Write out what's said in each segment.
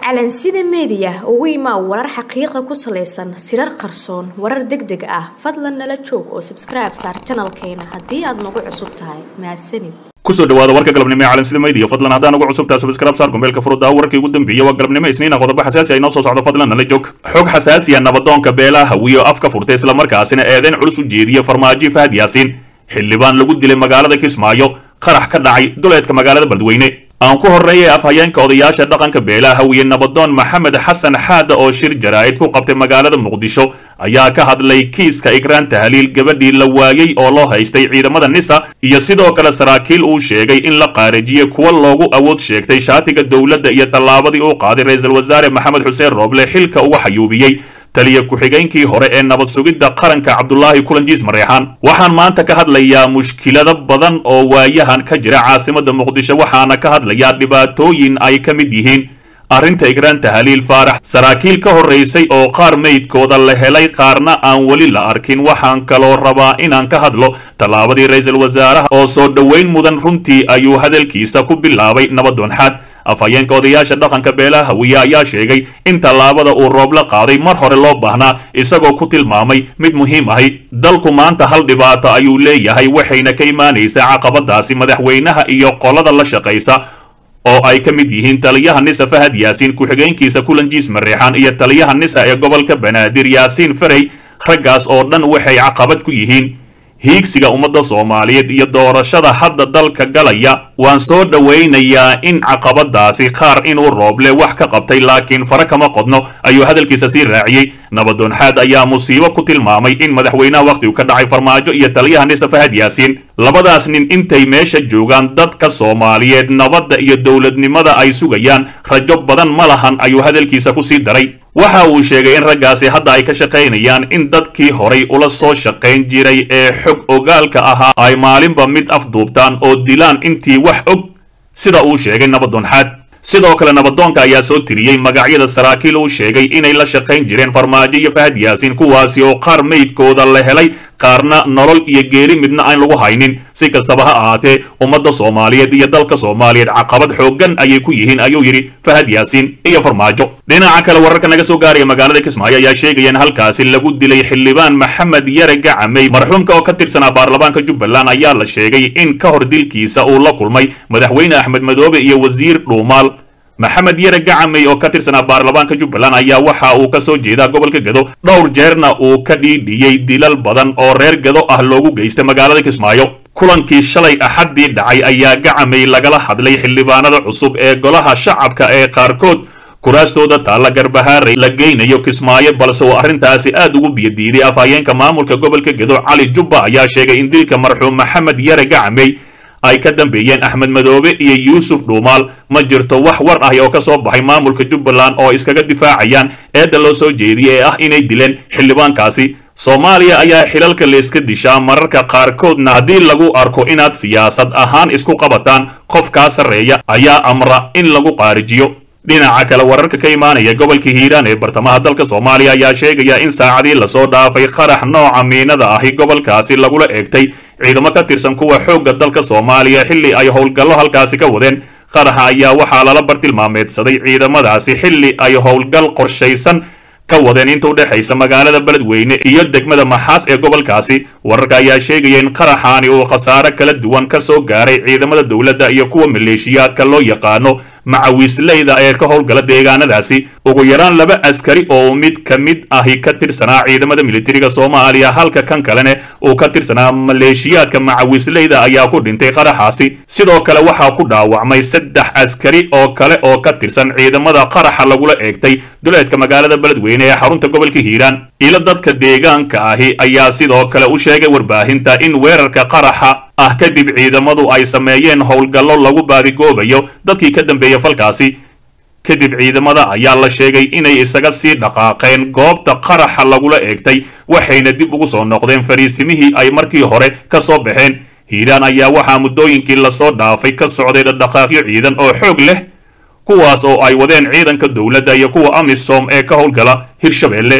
calansida meediya ugu imaa warar xaqiiqa ku salaysan sirar qarsoon warar deg deg ah fadlan nala joog oo sabskribe saar janalkeena haddii aad nagu cusub tahay mahadsanid kusoo dhawaada warka galabnimo ee calansida meediya fadlan haddaan ugu cusubtaa subscribe saar gombeelka furudda warkii ugu dambeeyay waa galabnimo isniina qodobo xasaasi ay noo soo socdo fadlan nala joog xog xasaasiya nabadoonka beelaha hawiyo afka furtay islamarkaasina eedeyn culus u jeediya farmaajo fahad yaasiin xildhibaan lagu dilay magaalada kismaayo qarax ka dhacay duleedka magaalada beledweyne aan ku horreeyay afhayeenka odayaasha dhaqanka beelaha hawiye nabadoon maxamed xasan xaada oo shir jaraa'id ku qabtay magaalada muqdisho ayaa ka hadlay kiiska ikraan tahliil gabadhii la waayey oo loo haystay ciidamada nisa iyo sidoo kale saraakiil uu sheegay in la qaarajiyey kuwa loogu awood sheegtay shaatiga dowladda iyo tallaabadii uu qaaday ra-iisul wasaare maxamed xuseen rooble xilka uga xayuubiyey taliya ku-xigeenkii hore ee nabad sugidda qaranka cabdulaahi kulanjiis mareexaan waxaan maanta ka hadlayaa mushkilado badan oo waayahan ka jira caasimadda muqdisho waxaana ka hadlayaa dhibaatooyin ay ka mid yihiin arrinta igraan tahliil faarax saraakiil ka horraysay oo qaar meydkooda la helay qaarna aan weli la arkin waxaan kaloo rabaa inaan ka hadlo tallaabadii ra-iisul wasaaraha oo soo dhoweyn mudan runtii ayuu hadalkiisa ku bilaabay nabadoonxaad afhayeenka odayaasha dhaqanka beelaha hawiye ayaa sheegay in tallaabada uu roob la qaaday mar hore loo baahnaa isagoo ku tilmaamay mid muhiim ahi dalku maanta hal dhibaato ayuu leeyahay waxayna ka imaanaysaa caqabadaasi madaxweynaha iyo qolada la shaqaysa oo ay ka mid yihiin taliyaha nisa fahad yaasiin ku-xigeenkiisa kulanjiis mareexaan iyo taliyaha nisa ee gobolka banaadir yaasiin farey raggaas oo dhan waxay caqabad ku yihiin hiigsiga ummadda soomaaliyeed iyo doorashada hadda dalka galaya waan soo dhowaynayaa in caqabadaasi qaar inuu rooble wax ka qabtay laakiin fare kama qodno ayuu hadalkiisa sii raaciyey nabadoonxaad ayaa musiibo ku tilmaamay in madaxweynaha wakhtigu ka dhacay farmaajo iyo taliyaha nisa fahad yaasiin labadaas nin intay meesha joogaan dadka soomaaliyeed nabadda iyo dowladnimada ay sugayaan rajo badan ma lahan ayuu hadalkiisa ku sii daray waxa uu sheegay in raggaasi hadda ay ka shaqaynayaan in dadkii horay ula soo shaqayn jiray ee xog ogaalka ahaa ay maalinba mid afduubtaan oo dilaan intii wax og sida uu sheegay nabadoonxaad sidoo kale nabadoonka ayaa soo tiriyey magacyada saraakiil uu sheegay inay la shaqayn jireen farmaajo iyo fahad yaasiin kuwaasi oo qaar meydkooda la helay qaarna nolol iyo geeri midna aan lagu haynin si kastaba ha ahaatee ummadda soomaaliyeed iyo dalka soomaaliyeed caqabad xooggan ayay ku yihiin ayuu yidhi fahad yaasiin iyo farmaajo dhinaca kale wararka naga soo gaaraya magaalada kismaayo ayaa sheegaya in halkaasi lagu dilay xildhibaan maxamed yare gacamey marxuumka oo ka tirsanaa baarlamaanka jubbaland ayaa la sheegay in ka hor dilkiisa uu la kulmay madaxweyne axmed madoobe iyo wasiir dhuumaal maxamed yare gacamey oo ka tirsanaa baarlamaanka jubbaland ayaa waxa uu ka soo jeedaa gobolka gedo dhowr jeerna uu ka dhiidhiyey dilal badan oo reer gedo ah loogu geystay magaalada kismaayo kulankii shalay axaddii dhacay ayaa gacamey lagala hadlay xildhibaanada cusub ee golaha shacabka ee qaarkood kuraastooda taalla garbahaaray la geynayo kismaayo balse uu arrintaasi aad ugu biyadiiday afhayeenka maamulka gobolka gedo cali jubba ayaa sheegay in dilka marxuum maxamed yare gacamey ay ka dambeeyeen axmed madoobe iyo yuusuf dhuumaal ma jirto wax war ah oo ka soo baxay maamulka jubbaland oo iskaga difaacayaan eedda loo soo jeediyey ee ah inay dileen xildhibaankaasi soomaaliya ayaa xilalka layska dishaa mararka qaarkoodna haddii lagu arko inaad siyaasad ahaan isku qabataan qof kaa sarreeya ayaa amra in lagu qaarijiyo dhinaca kale wararka ka imaanaya gobolka hiiraan ee bartamaha dalka soomaaliya ayaa sheegaya in saacadii lasoo dhaafay qarax nooca miinada ahi gobolkaasi lagula eegtay ciidamo ka tirsan kuwa xoogga dalka soomaaliya xilli ay howlgallo halkaasi ka wadeen qaraxa ayaa waxaa lala bartilmaameedsaday ciidamadaasi xilli ay howlgal qorshaysan ka wadeen inta udhexaysa magaalada beledweyne iyo degmada maxaas ee gobolkaasi wararka ayaa sheegaya in qaraxaani uu khasaare kala duwan ka soo gaaray ciidamada dowladda iyo kuwa maleeshiyaadka loo yaqaano macawiisleyda ee ka howlgala deegaanadaasi ugu yaraan laba askari oo mid ka mid ahi ka tirsanaa ciidamada militariga soomaaliya halka kan kalene uu ka tirsanaa maleeshiyaadka macawiisleyda ayaa ku dhintay qaraxaasi sidoo kale waxaa ku dhaawacmay saddex askari oo kale oo ka tirsan ciidamada qaraxa lagula eegtay duleedka magaalada beledweyne ee xarunta gobolka hiiraan ilo dadka deegaanka ahi ayaa sidoo kale u sheegay warbaahinta in weerarka qaraxa ah kadib ciidamadu ay sameeyeen howlgallo lagu baadigoobayo dadkii ka dambeeya falkaasi kadib ciidamada ayaa la sheegay inay isaga sii dhaqaaqeen goobta qaraxa lagula eegtay waxayna dib ugu soo noqdeen fariisimihii ay markii hore ka soo baxeen hiiraan ayaa waxaa muddooyinkii lasoo dhaafay ka socday dhaqdhaqaaqyo ciidan oo xoog leh kuwaas oo ay wadeen ciidanka dowladda iyo kuwa amisom ee ka howlgala hirshabeelle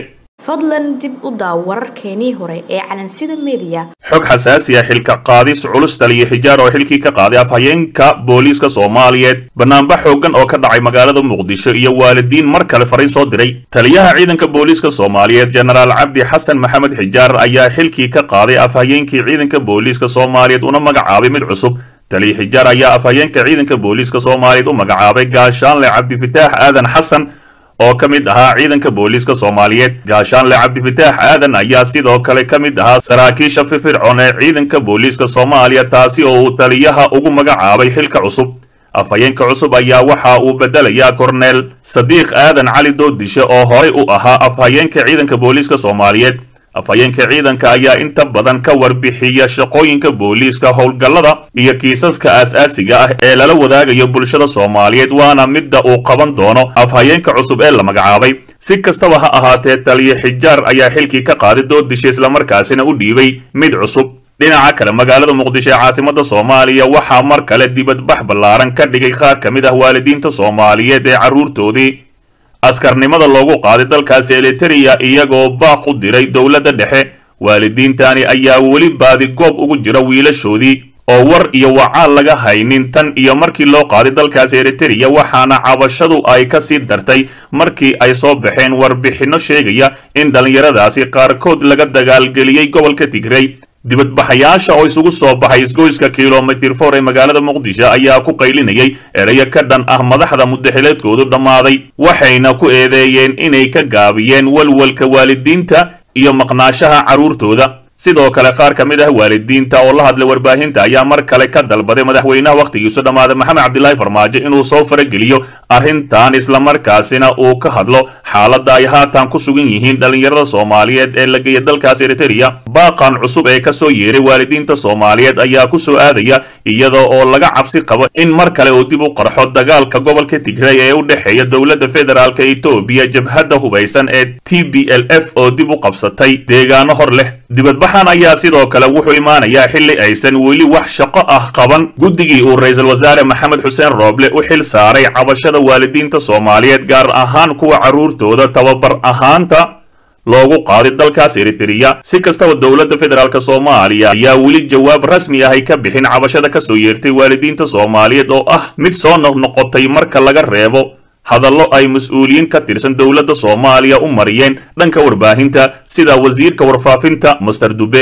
fadlan dib u daaw wararkeenii hore ee calansida mediya xog xasaasi ah xilka qaadis culus taliyo xijaar oo xilkii ka qaaday afhayeenka booliiska soomaaliyeed banaanba xoogan oo ka dhacay magaalada muqdisho iyo waalidiin mar kale fariin soo diray taliyaha ciidanka booliiska soomaaliyeed jenaraal cabdi xasan maxamed xijaar ayaa xilkii ka qaaday afhayeenkii ciidanka booliiska soomaaliyeed una magacaabay mid cusub taliya xijaar ayaa afhayeenka ciidanka booliiska soomaaliyeed u magacaabay gaashaanle cabdifataax aadan xasan oo ka mid ahaa ciidanka booliiska soomaaliyeed gaashaanle cabdifataax aadan ayaa sidoo kale ka mid ahaa saraakiisha firfircoon ee ciidanka booliiska soomaaliya taasi oo uu taliyaha ugu magacaabay xilka cusub afhayeenka cusub ayaa waxa uu bedelayaa korneel sadiiq aadan cali doodishe oo horay u ahaa afhayeenka ciidanka booliiska soomaaliyeed afhayeenka ciidanka ayaa inta badan ka warbixiya shaqooyinka booliiska howlgallada iyo kiisaska aas-aasiga ah ee lala wadaagayo bulshada soomaaliyeed waana midda uu qaban doono afhayeenka cusub ee la magacaabay si kastaba ha ahaatee taliya xijaar ayaa xilkii ka qaaday doodisha islamarkaasina u dhiibay mid cusub dhinaca kale magaalada muqdisho ee caasimada soomaaliya waxaa mar kale dibadbax ballaaran ka dhigay qaar ka mid ah waalidiinta soomaaliyeed ee carruurtoodii askarnimada loogu qaaday dalkaasi eliteria iyagoo baaq u diray dowladda dhexe waalidiintani ayaa weli baadi goob ugu jira wiilashoodii oo war iyo wacaal laga haynin tan iyo markii loo qaaday dalkaasi eriteria waxaana cabashadu ay ka sii dartay markii ay soo baxeen warbixinno sheegaya in dhallinyaradaasi qaarkood laga dagaalgeliyey gobolka tigrey dibadbaxayaasha oo isugu soo baxay isgoyska kilomitir for ee magaalada muqdisho ayaa ku qaylinayay erayo ka dhan ah madaxda mudaxileedkoodu dhammaaday waxayna ku eedeeyeen inay ka gaabiyeen walwalka waalidiinta iyo maqnaashaha carruurtooda sidoo kale qaar ka mid ah waalidiinta oo la hadlay warbaahinta ayaa mar kale ka dalbaday madaxweynaha wakhtigiisu dhammaaday maxamed cabdilaahi farmaajo inuu soo farageliyo arrintan islamarkaasina uu ka hadlo xaaladda ay haatan ku sugan yihiin dhallinyarada soomaaliyeed ee la geeya dalkaas eriteria baaqan cusub ee ka soo yeeray waalidiinta soomaaliyeed ayaa ku soo aadaya iyada oo laga cabsi qabo in mar kale uu dib u qarxo dagaalka gobolka tigrey ee u dhexeeya dowladda federaalk etoobiya jabhadda hubaysan ee t b l f oo dib u qabsatay deegaano hor leh dibadbaxan ayaa sidoo kale wuxuu imaanayaa xilli aysan weli wax shaqo ah qaban guddigii uu ra-iisul wasaare maxamed xuseen rooble u xil saaray cabashada waalidiinta soomaaliyeed gaar ahaan kuwa carruurtooda tababar ahaanta loogu qaaday dalkaas eriteria si kastaba dowladda federaalk soomaaliya ayaa weli jawaab rasmi ah ay ka bixin cabashada ka soo yeertay waalidiinta soomaaliyeed oo ah mid soo noqnoqotay marka laga reebo hadallo ay mas-uuliyiin ka tirsan dowladda soomaaliya u mariyeen dhanka warbaahinta sida wasiirka warfaafinta master dube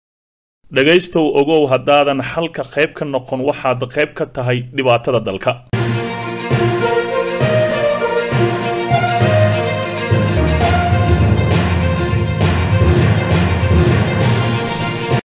dhegaystow ogow haddaadan xalka qayb ka noqon waxaad qayb ka tahay dhibaatada dalka